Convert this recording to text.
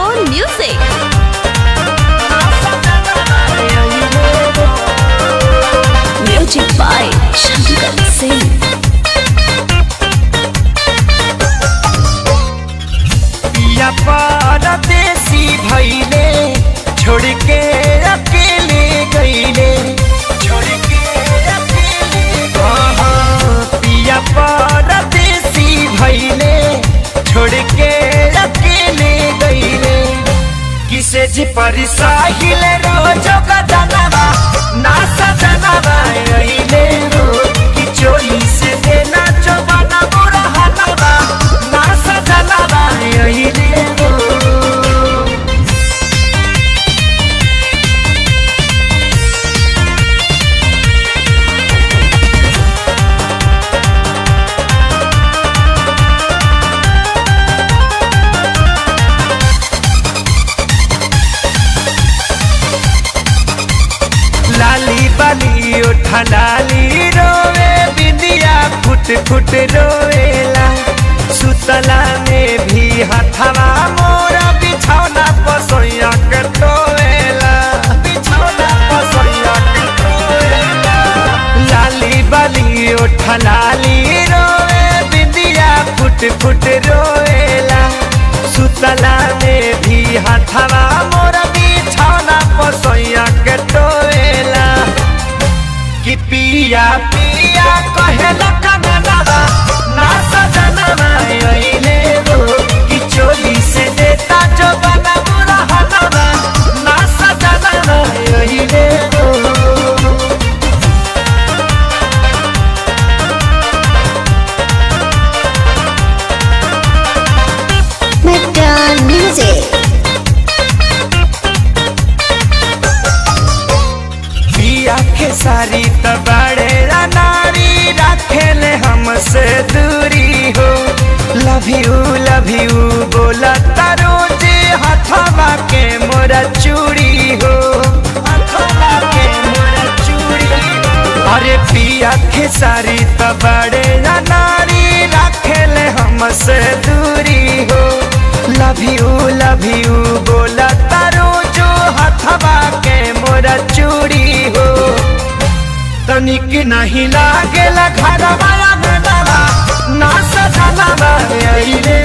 own music. Music by Shankar Singh. पिया परदेसी भैले छोड़ के अकेले गईले छोड़ के अकेले हाँ, हाँ, पिया परदेसी भैले छोड़ के अकेले गईले किसे जी पर साहिल रोज का जनवा ना सजनवा रहीले रो कि चोरी से देना चोबाना बुरा हलवा ना सजनवा रहीले रो लाली बाली उठा लाली रोवे बिंदिया फुट फुट रोवेला सुतला में भी हथवा मोरा बिछौना पसोइया के टोवेला बिछौना पसोइया के टोवेला लाली बाली उठा लाली रोवे बिंदिया फुट फुट रोवेला सुतला में भी हथवा मोरा बिछौना पसोइया के टोवेला कि पिया पिया कहेला कननवा ना सजनवा अइले रो कि चोली से देता जो बना बुरा हनवा ना सजनवा अइले रो Medan Music. पिया के सारी तबाड़े नारी रखेले हमसे दूरी हो लव यू लव यू बोला तारो जे हथवा के मोरा चूड़ी हो हथवा के मोरा चूड़ी हो। अरे पिया के सारी तबाड़े नारी रखेले हमसे दूरी हो लव यू लव यू बोला तारो जो हथवा के मोरा चूड़ी हो तनिक नहीं लागेला घरवा अंगनवा ना सजनवा अइले